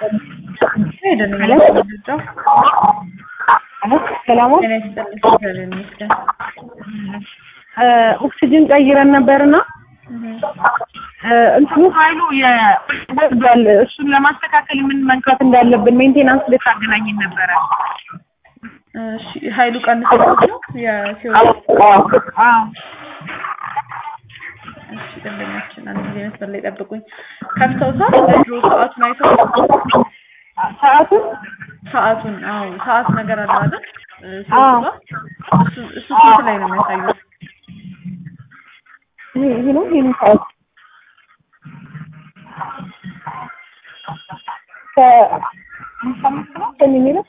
ሄደን ሄሎ? የምንረዳው ሰላም ጤና ይስጥልኝ። እግዚአብሔር ይመስገን። ኦክሲጅን ቀይረን ነበርና እህ እንትኑ ኃይሉ የወርዷል። እሱን ለማስተካከል ምን መንካት እንዳለብን ሜንቴናንስ ልታገናኝን ነበረ። እሺ ኃይሉ ቀንሶት ነው የሲኦል አዎ እሺ ደንበኛችን አንድ ጊዜ መስመር ላይ ጠብቁኝ። ከፍተውታል ድሮ ሰዓቱን አይተው ሰዓቱን ሰዓቱን አዎ ሰዓት ነገር አለ አይደል? እ አዎ። ሲወጣ እሱ እሱ ስንት ላይ ነው የሚያሳዩት? ይሄ ይሄ ነው ይሄ ነው ሰዓት ከሀምሳ አምስት ነው ከእኔ የሚለው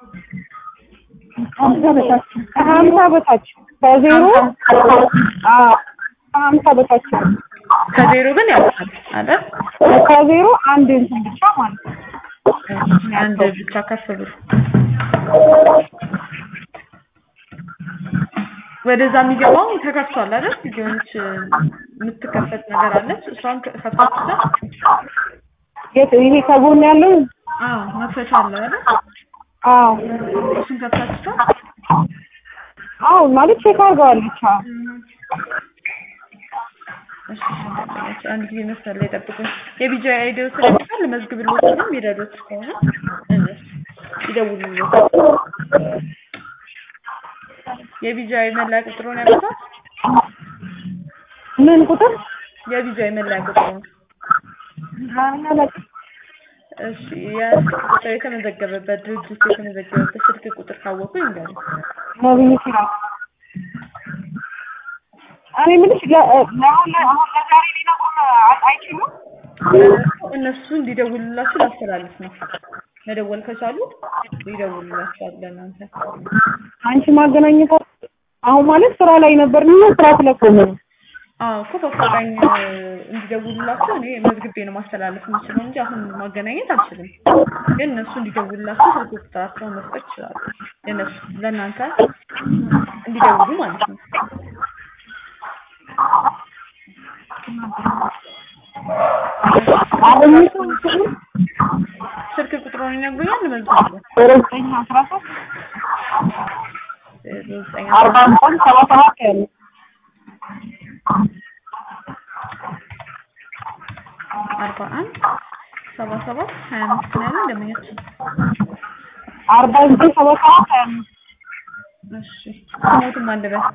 ሀምሳ በታች ከሀምሳ በታች ከዜሮ አዎ ከሀምሳ በታች ነው። ከዜሮ ግን ያውቃል አይደል? ከዜሮ አንድ እንትን ብቻ ማለት ነው። አንድ ብቻ ከፍ ብሎ ወደዛ የሚገባው ተከፍቷል አይደል? የሆነች የምትከፈት ነገር አለች። እሷን ከፍታችሁታል? የት ይሄ ከጎን ያለው አዎ መክፈቻ አለ አይደል? አዎ እሱን ከፍታችሁታል? አዎ ማለት ቼክ አድርገዋለች። አዎ እሺ ደንበኞች አንድ ጊዜ መስመር ላይ ጠብቁኝ። የቢጃ አይዲዮ ስለሚባል መዝግብሎት ነው የሚረዱት ከሆነ እነሱ ይደውሉልዎት። የቢጃ መለያ ቁጥሩን ያመጣል። ምን ቁጥር የቢጃ መለያ ቁጥሩን እሺ የስልክ ቁጥር የተመዘገበበት ድርጅት የተመዘገበበት ስልክ ቁጥር ካወቁ ይንገሩ። ነብዩ ሲራ እኔ የምልሽ ለ- ለአሁን ለ- አሁን ለዛሬ ሊነግሩን አይ- አይችሉም? እነሱ እንዲደውሉላችሁ ላስተላልፍ ነው። መደወል ከቻሉ ይደውሉላችኋል ለእናንተ። አንቺ ማገናኘት አሁን ማለት ስራ ላይ ነበርና ስራ ስለቆመ ነው። አዎ እኮ በአፋጣኝ እንዲደውሉላችሁ እኔ መዝግቤ ነው ማስተላለፍ የምችለው እንጂ አሁን ማገናኘት አልችልም። ግን እነሱ እንዲደውሉላችሁ ስልክ ቁጥራቸውን መስጠት ይችላሉ። የእነሱ ለእናንተ እንዲደውሉ ማለት ነው። አሁን ስልክ ቁጥሩን ይነግሩኛል። መዝግቡ ዘጠኝ አስራ ሶስት ዘጠኝ አርባ አምስት ሰባ ሰባት ያለ አርባ አንድ ሰባ ሰባት ሀያ አምስት ነው ያለን ደንበኛችን። አርባ ዘጠኝ ሰባ ሰባት ሀያ አምስት እሺ ስሞትም አንድ በል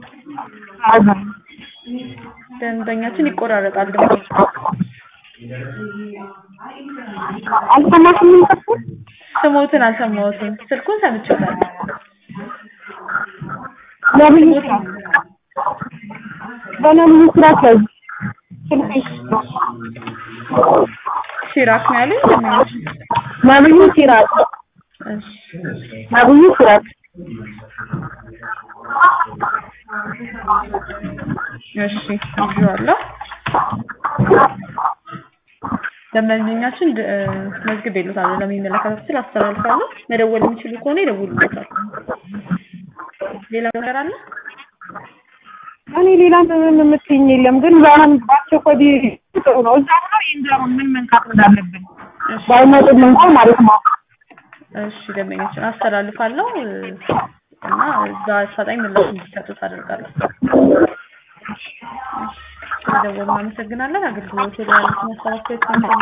ደንበኛችን ይቆራረጣል ድምፅ አልሰማሽም? ምን ተኩል ስሞትን አልሰማሁትም። ስልኩን ሰምቼታለሁ። ነብዩ ስራ በነብዩ ስራ ከዚህ ስልክሽ ሲራክ ነው ያለኝ ደንበኛችን። ነብዩ ሲራክ እሺ ነብዩ ሲራክ እሺ ይዤዋለሁ። ደንበኛችን ድ- እ፣ መዝግቤልዎታለሁ ለሚመለከታቸው ስል አስተላልፋለሁ። መደወል የሚችሉ ከሆነ ይደውሉልዎታል። ሌላ ነገር አለ? እኔ ሌላ ምንም የምትይኝ የለም፣ ግን ዛሬም በአስቸኳይ ቢ- ጥሩ ነው። እዛ ሆነው ይንገሩን ምን መንካት እንዳለብን እሺ ባይመጡም እንኳን ማለት ነው። እሺ ደንበኛችን አስተላልፋለሁ እ፣ እና እዛ አፋጣኝ ምላሽ እንዲሰጡት አደርጋለሁ። ስለደወሉ እናመሰግናለን። አገልግሎት ላይ ያሉትን ሀሳብ አስተያየት